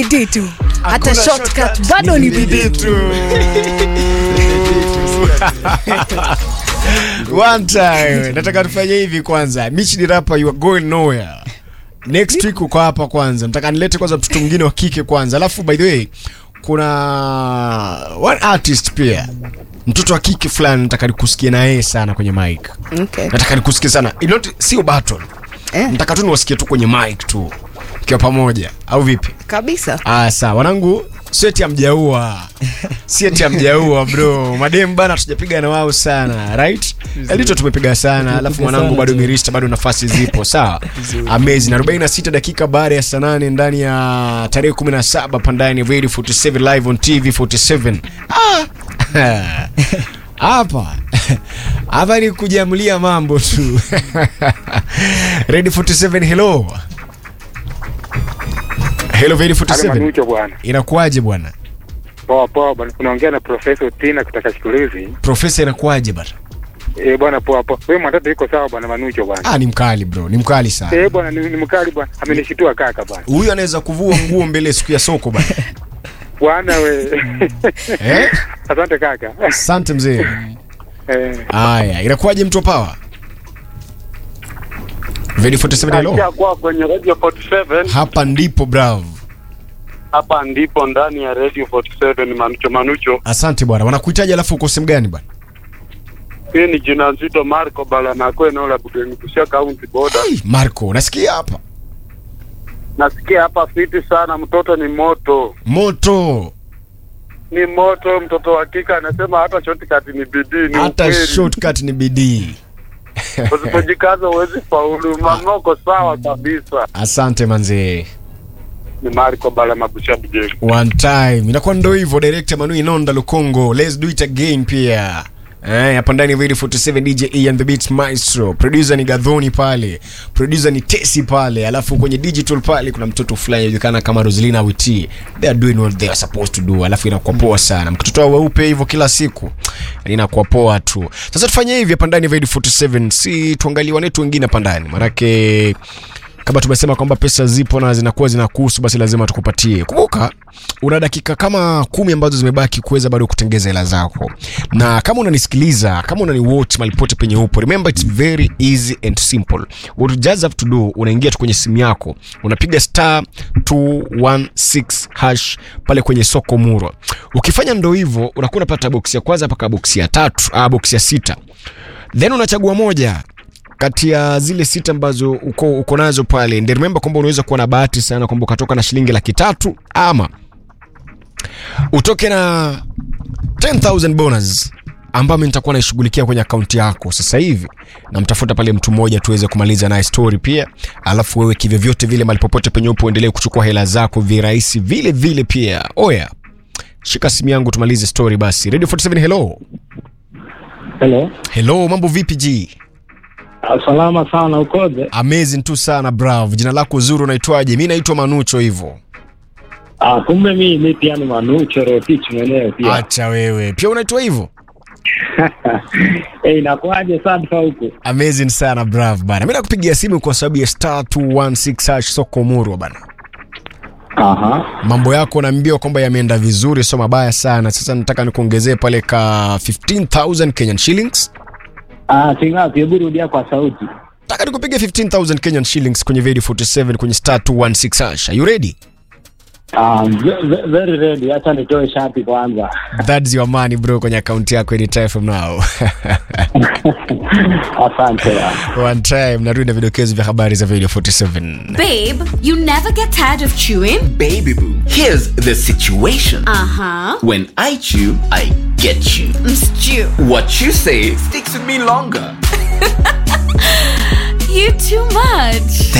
bidii tu hata Hakuna shortcut bado ni bidii tu. One time nataka tufanye hivi kwanza. Michi ni rapper you are going nowhere. Next week uko hapa kwanza. Nataka nilete kwanza mtoto mwingine wa kike kwanza. Alafu by the way kuna one artist pia. Mtoto wa kike fulani nataka nikusikie na yeye sana kwenye mic. okay. Nataka nikusikie sana. Not sio battle. eh, Nataka tu niwasikie tu kwenye mic tu. Kiwa pamoja au vipi? kabisa Ah, sawa wanangu, sio eti amjaua, si eti amjaua bro. Madem bana, tujapiga na wao sana right? Elito tumepiga sana, alafu mwanangu bado mirista, bado nafasi zipo sawa. Amazing. 46 dakika baada ya saa nane ndani ya tarehe 17 pandani ya Radio 47 live on TV 47. Ah. Hapa hapa ni kujamulia mambo tu. Radio 47 hello. Hello Radio 47. Manucho bwana. Inakuwaje bwana? Poa poa bwana. Unaongea na Profesa Otina kutoka Shikulizi. Profesa inakuwaje bwana? Eh bwana poa poa. Wewe mwanadamu yuko sawa bwana Manucho bwana. Ah, ni mkali bro, ni mkali sana. Eh bwana ni, ni mkali bwana. Amenishitua kaka bwana. Huyu anaweza kuvua nguo mbele siku ya soko bwana. Bwana we. Eh? Asante kaka. Asante mzee. Eh. Haya, inakuwaje mtu wa power? Radio 47 hello. kwa kwenye Radio 47 Hapa ndipo bravo. hapa ndipo ndani ya Radio 47 Manucho Manucho. Asante bwana. Wanakuhitaji alafu uko sehemu gani bwana? Hii ni jina nzito Marco Balanako eneo la Bugeni Busia County border. Hey, Marco, nasikia hapa. Nasikia hapa fiti sana, mtoto ni moto, Moto. ni moto. Mtoto wa kike anasema hata shortcut ni bidii, ni Hata ukweli. shortcut ni bidii. Usipojikaza huwezi faulu. Mamoko sawa kabisa. Asante manzee. Ni Marco Balama Busia Bugeni. One time. Inakuwa ndo hivyo director Manu Inonda Lukongo. Let's do it again pia. Eh, hapa ndani ya Radio 47 DJ E and the Beats Maestro. Producer ni Gadhoni pale. Producer ni Tesi pale. Alafu kwenye digital pale kuna mtoto fulani anajulikana kama Roselina Witi. They are doing what they are supposed to do. Alafu inakuwa poa sana. Mkitoto wao weupe hivyo kila siku. Inakuwa poa tu. Sasa tufanye hivi hapa ndani ya Radio 47. Si tuangalie wanetu wengine hapa ndani. Maanake kama tumesema kwamba pesa zipo na zinakuwa zinakuhusu basi lazima tukupatie kumbuka una dakika kama kumi ambazo zimebaki kuweza bado kutengeza hela zako na kama unanisikiliza kama unaniwatch malipote penye upo remember it's very easy and simple what you just have to do unaingia tu kwenye simu yako unapiga star 216 hash pale kwenye soko murwa ukifanya ndo hivyo unakuwa unapata boksi ya kwanza mpaka boksi ya tatu ah, boksi ya sita then unachagua moja kati ya zile sita ambazo uko, uko nazo pale and remember kwamba unaweza kuwa na bahati sana kwamba ukatoka na shilingi laki tatu ama utoke na 10000 bonus ambayo mimi nitakuwa naishughulikia kwenye akaunti yako sasa hivi namtafuta pale mtu mmoja tuweze kumaliza naye story pia alafu wewe kivyovyote vile mali popote penye upo uendelee kuchukua hela zako virahisi vile vile pia oya shika simu yangu tumalize story basi radio 47 hello Hello. hello mambo vipi g Ah, Salama sana ukoje? amazing tu sana bravo jina lako zuri unaitwaje mi naitwa manucho hivyo Ah, kumbe mi mi pia ni Manucho Rotich mwenyewe pia. acha wewe pia unaitwa hivyo Eh, inakuwaje sadfa huku? amazing sana bravo bana mi nakupigia simu kwa sababu ya star 216 hash soko murwa bana Aha. mambo yako naambiwa kwamba yameenda vizuri sio mabaya sana sasa nataka nikuongezee pale ka 15000 kenyan shillings Ah, singapi? Hebu rudia kwa sauti. nataka nikupiga 15000 kenyan shillings kwenye radio 47 kwenye star 216 hash are you ready Ah, ve- ve- very ready. Acha nitoe shati kwanza. that's your money bro kwenye akaunti yako anytime from now Asante. bwana. one time narudi na vidokezo vya habari za radio 47 Babe, you never get tired of chewing? Baby boo, here's the situation. Uh huh. When I chew, I get you. Stew. What you say sticks with me longer. You too much.